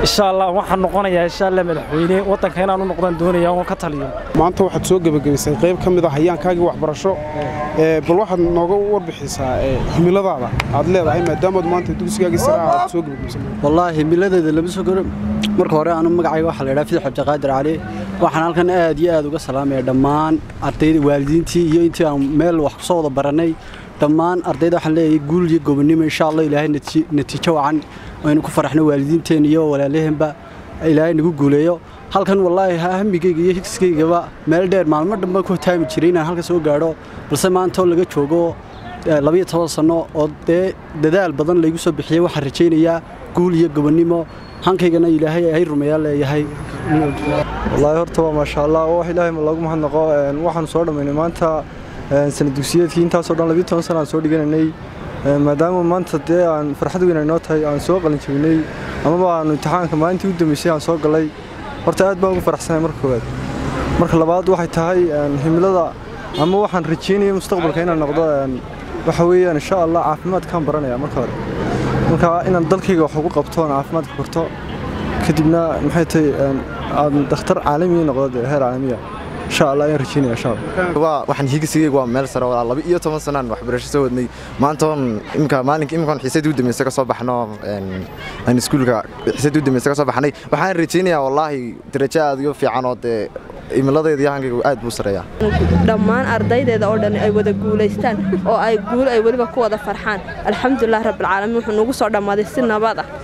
insha allah waxaan noqonayaa insha allah madaxweyne waddanka inaan u noqdaan doonaya oon ka taliyo maanta waxaad soo gebagabaysay qayb ka mid ah hayaankaagii waxbarasho bal waxaad nooga warbixisaa himiladaada aad leedahay maadaamaad maanta dugsigaagii sare aad soo gebagabaysay wallaahi himiladeeda lama soo garo marka hore anu magacayga waxaa la yidhaha fidix cabdiqaadir cali waxaan halkan aad iyo aad uga salaamaya dhammaan ardayda waalidiintii iyo intii aan meel wax kusoo wada barannay dhammaan ardayda waxaan leeyahay guul iyo gobonnimo insha allah ilaahay natiijo wacan aynu ku faraxno waalidiinteen iyo walaalaheenba ilaahay nagu guuleeyo halkan wallaahi hamigayga iyo higskaygaba meel dheer maalmo dhanba ku taami jiray inaan halka soo gaadho balse maanta oo laga joogo labayo toban sanno oo dee dadaal badan laygu soo bixiyey waxaan rajaynayaa guul iyo gobonnimo hankaygana ilaahay ay rumeeyaa leeyahay wallaahi horta waa maasha allah wax ilaahay loogu mahadnaqo waxaanu soo dhammaynay maanta sana dugsiyeedkii intaasoo dhan labiyo toban sana aan soo dhiganaynay maadaama maanta dee aan farxad weyn ay noo tahay aan soo qalin jabinay amaba aanu imtixaanka maalintii u dambeysay aan soo galay horta aad baan ugu faraxsanahay marka koowaad marka labaad waxay tahay himilada ama waxaan rajeynaya mustaqbalka inaan noqdo waxa weeyaan insha allah caafimaadkaan baranaya marka hore marka inaan dalkayga wax ugu qabto aan caafimaadka barto kadibna maxay tahay aan dakhtar caalami noqdo heer caalamiya insha allah ayaan rajeynaya insha allah waxaan hiigsigayga waa meel sare laba iyo toban sanaan waxbarasho soo wadnay maanta oon imka maalinka imkaan xiisadii u dambaysa ka soo baxno aan iskuulka xiisadii u dambaysa ka soo baxnay waxaan rajaynayaa wallaahi darajo aad iyo fiican oo dee imiladeeda iyo hankayga aad buu sareeyaa dhammaan ardaydeeda oo dhan ay wada guulaystaan oo ay guul ay weliba ku wada farxaan alxamdulilah rabbilcaalamiin wuxuu nagu soo dhammaaday si nabad ah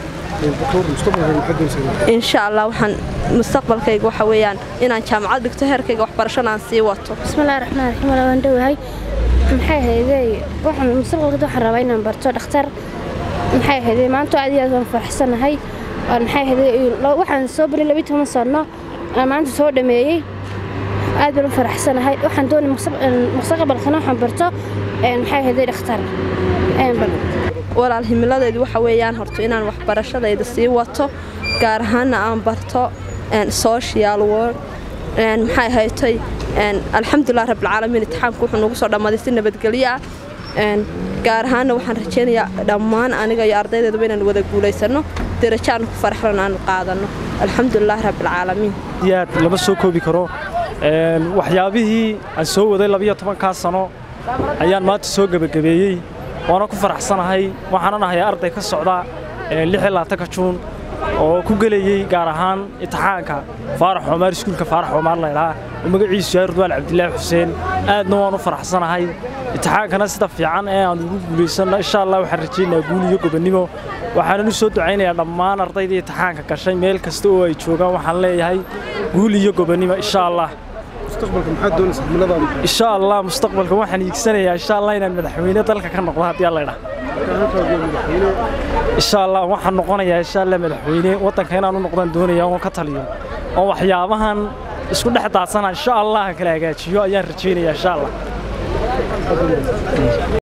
insha allah waxaan mustaqbalkayga waxa weeyaan inaan jaamacad dhigto heerkayga waxbarashana aan sii wato bismillahi raxmaan raxiim wala waan dhowahay maxay ahaydey waxaan mustaqbalka waxaan rabaa inaan barto dhakhtar maxay ahaydey maanta aad iyo aad waan faraxsanahay maxay ahaydey waxaan soo baray labiyo toban sano aan maanta soo dhameeyey aad baan u faraxsanahay waxaan doonay mustaqbalkana waxaan barto maxay ahaydey dhakhtar walaal himiladaydu waxa weeyaan horto inaan waxbarashadayda sii wato gaar ahaanna aan barto social work maxay haytay alxamdulilah rabbilcaalamiin imtixaanku wuxuu nagu soo dhammaaday si nabadgelyo ah gaar ahaanna waxaan rajaynayaa dhammaan aniga iyo ardaydeeduba inaan wada guulaysanno darajo aan ku faraxlan aanu qaadanno alxamdulilah rabbilcaalamiin aad lama soo koobi karo waxyaabihii aan soo waday labiyo tobankaa sano ayaan maanta soo gebagabeeyey waana ku faraxsanahay waxaanan ahay arday ka socda ka juun oo ku gelayey gaar ahaan imtixaanka faarax xumaar iskuulka faarax xumaar laydhaa oo magaciisu yahay rudwaan cabdilaahi xuseen aadna waan u faraxsanahay imtixaankana sida fiican ee aan ugu guulaysanno insha allah waxaan rajaynayaa guul iyo gobonnimo waxaanan u soo ducaynayaa dhammaan ardaydii imtixaanka gashay meel kasta oo ay joogaan waxaan leeyahay guul iyo gobonnimo insha allah insha allah mustaqbalka waxaan iigsanayaa insha allah inaan madaxweyne dalka ka noqdo haddii alla idhaa insha allah waxaan noqonayaa insha allah madaxweyne waddanka inaan u noqdaan doonaya oon ka taliyo oo waxyaabahan isku dhex daadsana insha allah kala hagaajiyo ayaan rajaynayaa insha allah